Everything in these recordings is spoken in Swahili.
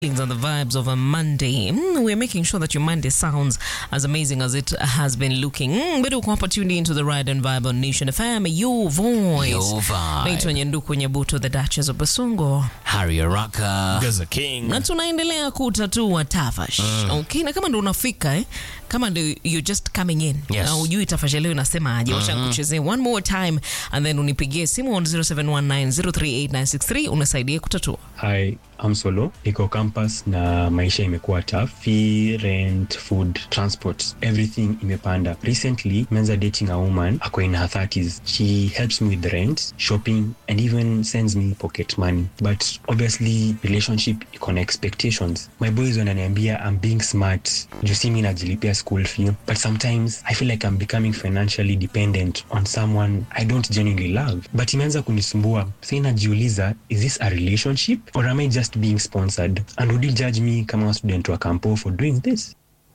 on the vibes of a Monday. Mm, we're making sure that your Monday sounds as amazing as it has been looking. Mm, but uko hapa tuned into the ride and vibe on Nation FM, your voice. Your vibe. Naitwa Nyanduku Nyabuto, the Duchess of Basungo. Harry Araka. Gaza King. na tunaendelea kutatua tafash okay, na kama ndo unafika eh, kama ndo you're just coming in Yes. na ujui tafash leo inasemaje, wacha nikuchezee one more time and then unipigie simu on 0719038963 unasaidie kutatua. Hi, I'm Solo. Niko campus na maisha imekuwa tough. Fee, rent, food, transport, everything imepanda. Recently, menza dating a woman ako in her 30s. She helps me with rent, shopping and even sends me pocket money. But obviously, relationship iko na expectations. My boys wananiambia I'm being smart. Juu si mi najilipia school fee. But sometimes I feel like I'm becoming financially dependent on someone I don't genuinely love. But imeanza kunisumbua. Sasa najiuliza, is this a relationship or am I just being sponsored? And would you judge me kama student wa kampo for doing this?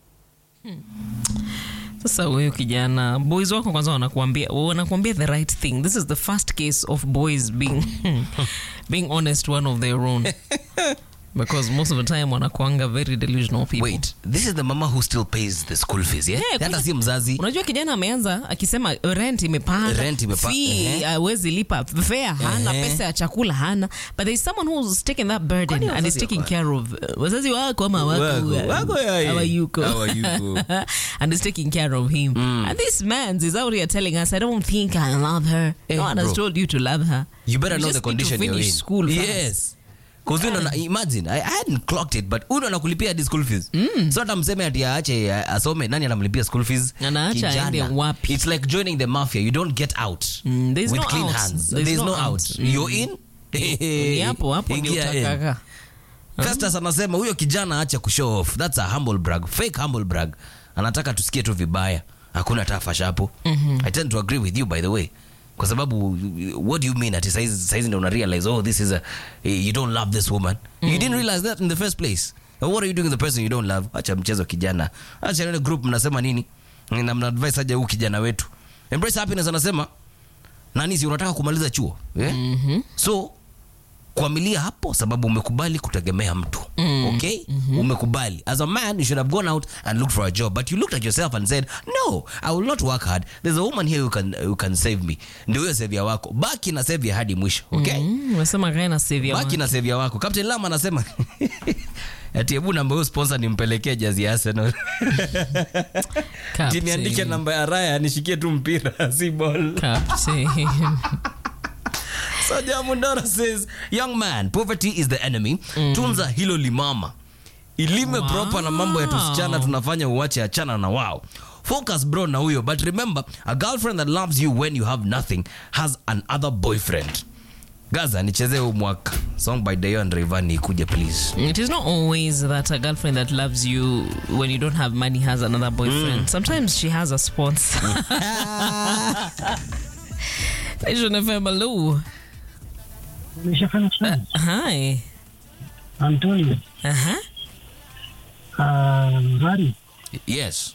Sasa huyu kijana, boys wako kwanza wanakuambia wanakuambia the right thing. This is the first case of boys being being honest one of their own. Because most of the time wanakuanga very delusional people. Wait, this is the mama who still pays the school fees, yeah? Yeah, Hata kwanza- si mzazi. unajua kijana ameanza akisema rent imepanda Rent imepa- fee ehe. hawezi lipa fare hana Ehe. pesa ya chakula hana but there is someone who's taken that burden Kwani and is wazazi taking wako- care of uh, wazazi wako ama wako Wako- wako yaye. hawayuko Hawayuko. and is taking care of him and this man is out here telling us I don't think I love her Eh, no one has bro. told you to love her You better You know the just need to condition you're finish in. school first. Yes. Cause you know, imagine I, I hadn't clocked it but huyu ndo anakulipia hadi school fees so hata mseme ati aache uh, asome nani anamlipia school fees Anaacha Kijana. aende wapi? it's like joining the mafia you don't get out Mm, there's with no clean out. hands There's there's, no no, out. out, Mm. you're in ni hapo hapo ndio Ingia in. utakaka Festus anasema huyo kijana acha kushow off. That's a humble brag. Fake humble brag. Anataka tusikie tu vibaya. Hakuna tafash hapo. I tend to agree with you by the way. Kwa sababu what do you mean ati saizi saizi ndio una realize oh this is a you don't love this woman. You didn't realize that in the first place. And what are you doing with the person you don't love? Acha mchezo kijana. Acha ile group mnasema nini? Na mna advice aje huyu kijana wetu. Embrace happiness anasema nani si unataka kumaliza chuo? Eh? So kuamilia hapo sababu umekubali kutegemea mtu okay umekubali as a man you should have gone out and looked for a job but you looked at yourself and said no i will not work hard there's a woman here who can, who can save me ndio huyo sevia wako baki na sevia hadi mwisho okay Mm, unasema kae na save ya baki watu. na sevia wako captain lam anasema ati hebu namba huyo sponsor nimpelekee jazi ya arsenal Captain. tiniandike namba ya raya nishikie tu mpira si ball Captain. So Jamundora says, young man, poverty is the enemy. Tunza hilo limama. Ilime Wow. proper na mambo ya tusichana tunafanya uwache achana na wao. Focus bro na huyo but remember a girlfriend that loves you when you have nothing has another boyfriend. Gaza nichezee huu mwaka. Song by Dayon Rayvanny ikuje please. It is not always that a girlfriend that loves you when you don't have money has another boyfriend. Sometimes she has a sponsor. Nation FM, hello. Nimeshafanya kazi. Hi. Antonio, Uh-huh. uh, Hari, Yes.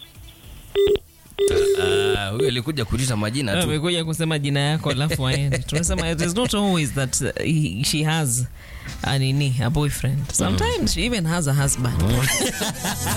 Ah, huyo alikuja kuuliza majina tu. amekuja kusema jina yako alafu aende tunasema it is not always that uh, he, she has a nini a boyfriend sometimes she even has a husband